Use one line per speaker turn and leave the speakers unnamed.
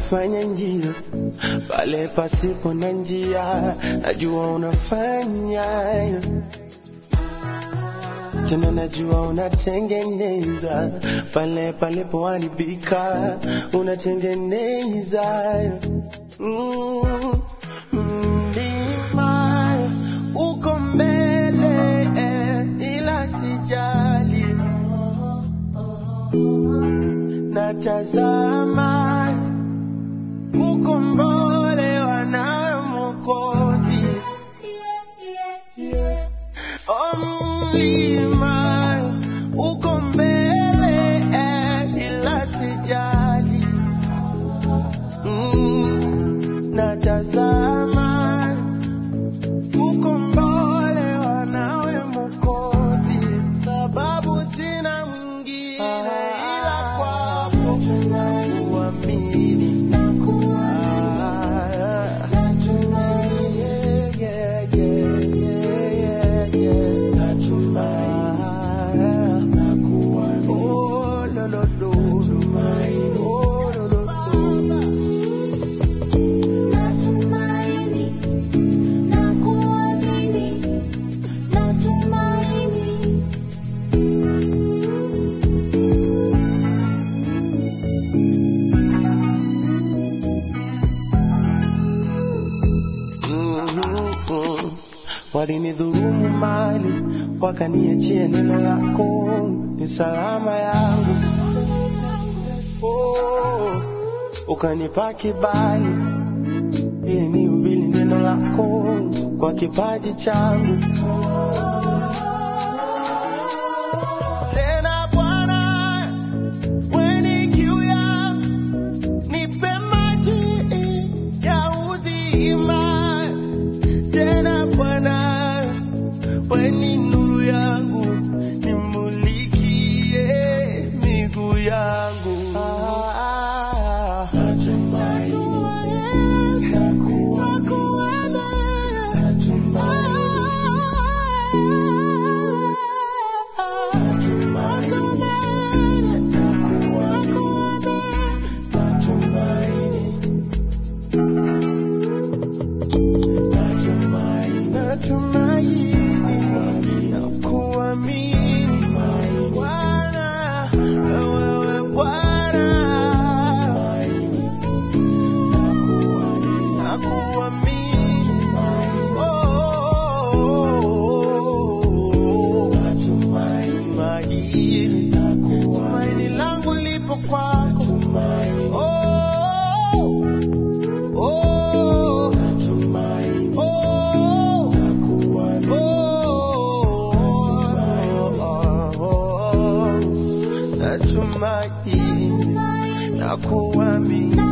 unafanya njia pale pasipo na njia, najua unafanya tena, najua unatengeneza pale palipoharibika, unatengeneza mm, mlima uko mbele, ila sijali natazama kukombolewa nawe Mwokozi. O mlima uko mbele, ila sijali mm, natazama kukombolewa nawe Mwokozi, sababu sina mwingine ila kwako kuamini na kuamini. Yeah, yeah, yeah, yeah, yeah. Natumaini na kuamini. Oh, lo, lo, lo. Oh, lo, lo, lo.
Natumaini na kuamini, natumaini
Mhm. Walinidhulumu mali wakaniachia neno lako ni salama yangu. Oh, ukanipa kibali ili nihubiri neno lako kwa kipaji changu. Tena Bwana, weni kiu yangu, nipe maji ya uzima. Tena Bwana, weni nuru yangu, nimulikie miguu yangu. Ah, natumaini na kuamini, natumaini na kuamini, natumaini Natumaini, natumaini na kuamini Bwana, wewe Bwana, na kuamini oh, natumaini, tumaini langu lipo kwako oh, oh, natumaini, oh, oh, natumaini na kuamini